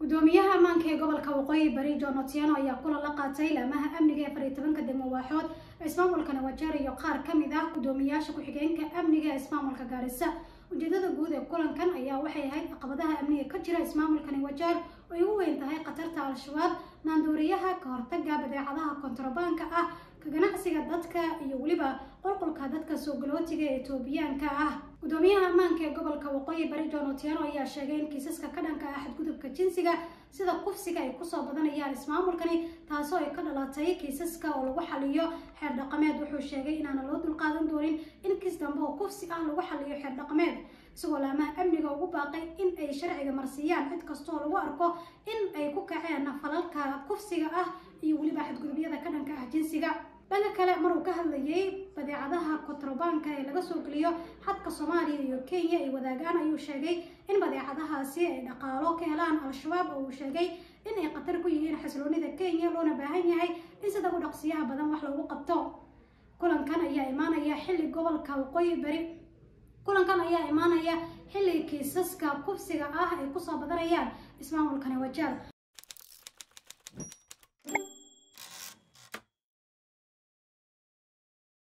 gudoomiyaha ammaanka ee gobolka waqooyi bari john otieno ayaa kulan la qaatay laamaha amniga ee afar iyo tobanka degmo waaxood ee ismaamulka nawajeer iyo qaar ka mid ah gudoomiyaasha ku-xigeenka amniga ee ismaamulka gaarisa ujeedada guud ee kulankan ayaa waxay ahayd caqabadaha amniga ka jira ismaamulka nawajeer oo ay ugu weyn tahay khatarta al-shabaab maandooriyaha ka hortaga badeecadaha kontrabaanka ah ka ganacsiga dadka iyo weliba qulqulka dadka soo galootiga ee etoobiyaanka ah gudoomiyaha ammaanka ee gobolka waqooyi bari john otieno ayaa sheegay in kiisaska ka dhanka ah xadgudubka jinsiga sida kufsiga ay kusoo badanayaan ismaamulkani taasoo ay ka dhalatay kiisaska oo lagu xaliyo xeer dhaqameed wuxuu sheegay inaana loo dulqaadan doonin in kiis dambe oo kufsi ah lagu xaliyo xeer dhaqameed isagoo laamaha amniga ugu baaqay in ay sharciga marsiiyaan cid kastooo lagu arko in ay ku kaceen falalka kufsiga ah iyo weliba xadgudubyada ka dhanka ah jinsiga dhanka kale maruu ka hadlayay badeecadaha kontrabaanka ee laga soo geliyo xadka soomaaliya iyo kenya ay wadaagaan ayuu sheegay in badeecadahaasi ay dhaqaalo ka helaan al-shabaab oo uu sheegay in ay khatar ku yihiin xasiloonida kenya loona baahan yahay in sida u dhaqsiyaha badan wax loogu qabto kulankan ayaa imaanaya xilli gobolka waqooyi bari kulankan ayaa imaanaya xilli kiisaska kufsiga ah ay kusoo badanayaan ismaamulka nawajeer